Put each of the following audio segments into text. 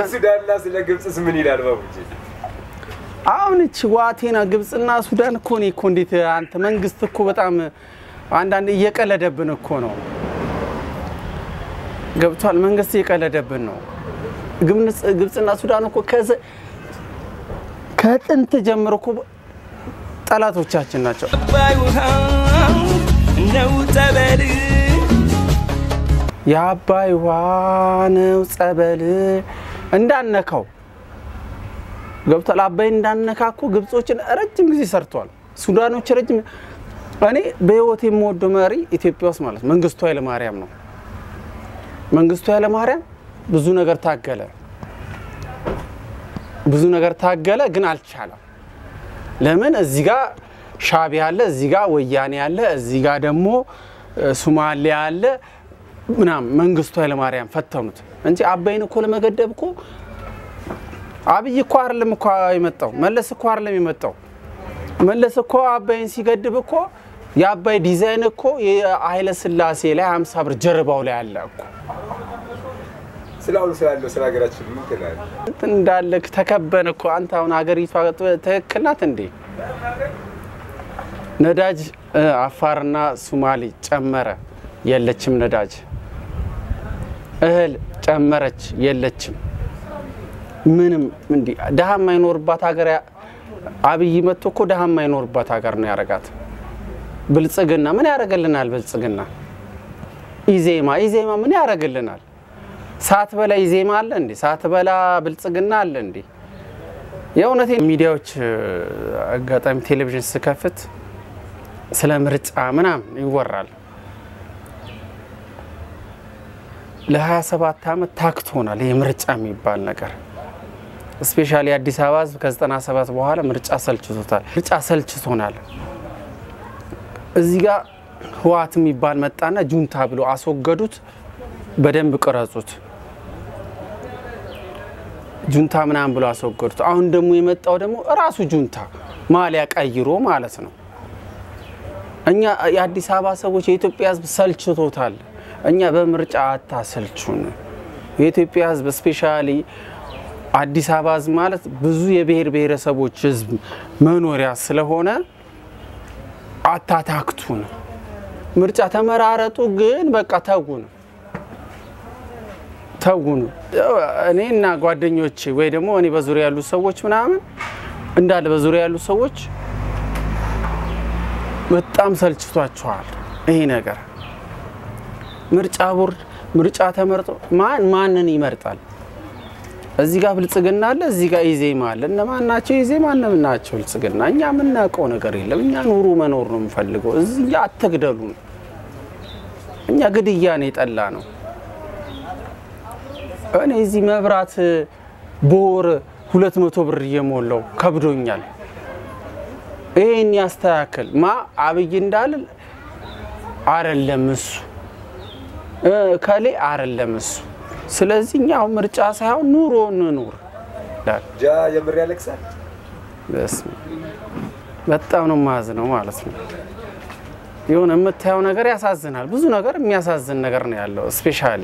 ሱዳንና ስለ ግብፅስ ምን ይላል ባቡጂ? አሁን እቺ ዋቴና ግብፅና ሱዳን እኮ እኔ እኮ እንዴት አንተ መንግስት እኮ በጣም አንዳንድ እየቀለደብን እኮ ነው። ገብቷል። መንግስት እየቀለደብን ነው። ግብፅ- ግብፅና ሱዳን እኮ ከዘ- ከጥንት ጀምሮ እኮ ጠላቶቻችን ናቸው። አባይ ውሃ ነው ጸበል የአባይ ውሃ ነው ጸበል እንዳነካው ገብቷል። አባይ እንዳነካ እኮ ግብጾችን ረጅም ጊዜ ሰርቷል። ሱዳኖች ረጅም እኔ በህይወት የምወደው መሪ ኢትዮጵያ ውስጥ ማለት መንግስቱ ኃይለማርያም ነው። መንግስቱ ኃይለማርያም ብዙ ነገር ታገለ፣ ብዙ ነገር ታገለ፣ ግን አልቻለም። ለምን እዚህ ጋር ሻዕቢያ አለ፣ እዚህ ጋር ወያኔ አለ፣ እዚህ ጋር ደግሞ እ፣ ሱማሌ አለ ምናምን መንግስቱ ኃይለማርያም ፈተኑት እንጂ አባይን እኮ ለመገደብ እኮ አብይ እኮ አይደለም እኮ የመጣው መለስ እኮ አይደለም የመጣው መለስ እኮ አባይን ሲገድብ እኮ የአባይ ዲዛይን እኮ የኃይለ ስላሴ ላይ 50 ብር ጀርባው ላይ አለ እኮ ስለ አሁኑ ስላለው ስለ ሀገራችን ምን ትላለህ? እንትን እንዳለ ተከበን እኮ አንተ አሁን ሀገሪቷ ትክክል ናት እንዴ? ነዳጅ እ፣ አፋርና ሱማሌ ጨመረ፣ የለችም ነዳጅ። እህል ጨመረች፣ የለችም ምንም። እንዲ ድሀ የማይኖርባት ሀገር ያ- አብይ መጥቶ እኮ ድሀ የማይኖርባት ሀገር ነው ያረጋት። ብልጽግና ምን ያደርግልናል? ብልጽግና ኢዜማ ኢዜማ ምን ያደርግልናል? ሳት በላ ኢዜማ አለ እንዴ? ሳት በላ ብልጽግና አለ እንዴ? የእውነቴ ሚዲያዎች እ፣ አጋጣሚ ቴሌቪዥን ስከፍት ስለ ምርጫ ምናምን ይወራል። ለ27 ዓመት ታክቶናል ይህ ምርጫ የሚባል ነገር። ስፔሻሊ አዲስ አበባ ሕዝብ ከ97 በኋላ ምርጫ ሰልችቶታል። ምርጫ ሰልችቶናል። እዚህ ጋር ህወሓት የሚባል መጣና ጁንታ ብሎ አስወገዱት። በደንብ ቅረጹት። ጁንታ ምናምን ብሎ አስወገዱት። አሁን ደግሞ የመጣው ደግሞ እራሱ ጁንታ ማሊያ ቀይሮ ማለት ነው። እኛ የአዲስ አበባ ሰዎች የኢትዮጵያ ህዝብ ሰልችቶታል። እኛ በምርጫ አታሰልቹን። የኢትዮጵያ ህዝብ ስፔሻሊ አዲስ አበባ ህዝብ ማለት ብዙ የብሔር ብሔረሰቦች ህዝብ መኖሪያ ስለሆነ አታታክቱን። ምርጫ ተመራረጡ፣ ግን በቃ ተጉን ተጉን። እኔ እና ጓደኞቼ ወይ ደግሞ እኔ በዙሪያ ያሉ ሰዎች ምናምን እንዳለ በዙሪያ ያሉ ሰዎች በጣም ሰልችቷቸዋል ይሄ ነገር። ምርጫ ቦርድ ምርጫ ተመርጦ ማን ማንን ይመርጣል? እዚህ ጋር ብልጽግና አለ፣ እዚህ ጋር ኢዜማ አለ። እነማን ናቸው ኢዜማ? እነማን ናቸው ብልጽግና? እኛ የምናውቀው ነገር የለም። እኛ ኑሩ መኖር ነው የምፈልገው። እዚህ አትግደሉን። እኛ ግድያን የጠላ ነው። እኔ እዚህ መብራት በወር ሁለት መቶ ብር እየሞላው ከብዶኛል። ይህን ያስተካክል ማ አብይ እንዳል አረለም እሱ እ ከሌ አረለም እሱ። ስለዚህ እኛ አሁን ምርጫ ሳይሆን ኑሮ እንኑር። ጃ የምር ያለቅሳል። በስመ አብ። በጣም ነው ማዝ ነው ማለት ነው። የሆነ የምታየው ነገር ያሳዝናል። ብዙ ነገር የሚያሳዝን ነገር ነው ያለው። ስፔሻሊ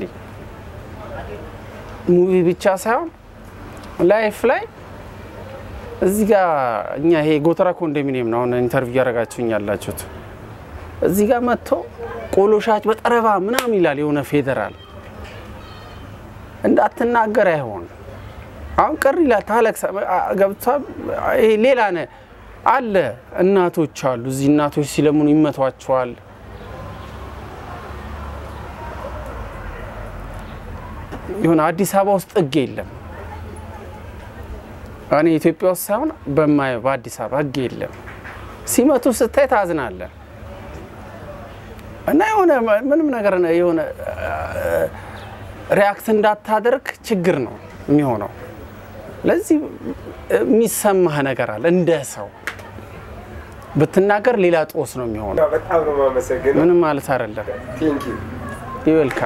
ሙቪ ብቻ ሳይሆን ላይፍ ላይ እዚህ ጋር እኛ ይሄ ጎተራ ኮንዶሚኒየም ነው አሁን ኢንተርቪው እያደረጋችሁኝ ያላችሁት። እዚህ ጋር መጥቶ ቆሎ ሻጭ በጠረባ ምናምን ይላል የሆነ ፌዴራል እንዳትናገር አይሆን አሁን ቅር ይላል ታለቅሳ ገብቷ ይሄ ሌላ ነ አለ እናቶች አሉ እዚህ እናቶች ሲለምኑ ይመቷቸዋል። የሆነ አዲስ አበባ ውስጥ ሕግ የለም። እኔ ኢትዮጵያ ውስጥ ሳይሆን በማየው በአዲስ አበባ ሕግ የለም። ሲመቱ ስታይ ታዝናለህ። እና የሆነ ምንም ነገር የሆነ ሪያክት እንዳታደርግ ችግር ነው የሚሆነው። ለዚህ የሚሰማህ ነገር አለ እንደ ሰው ብትናገር ሌላ ጦስ ነው የሚሆነው። በጣም ነው የማመሰግነው። ምንም ማለት አይደለም። ቴንኪው ይወልካ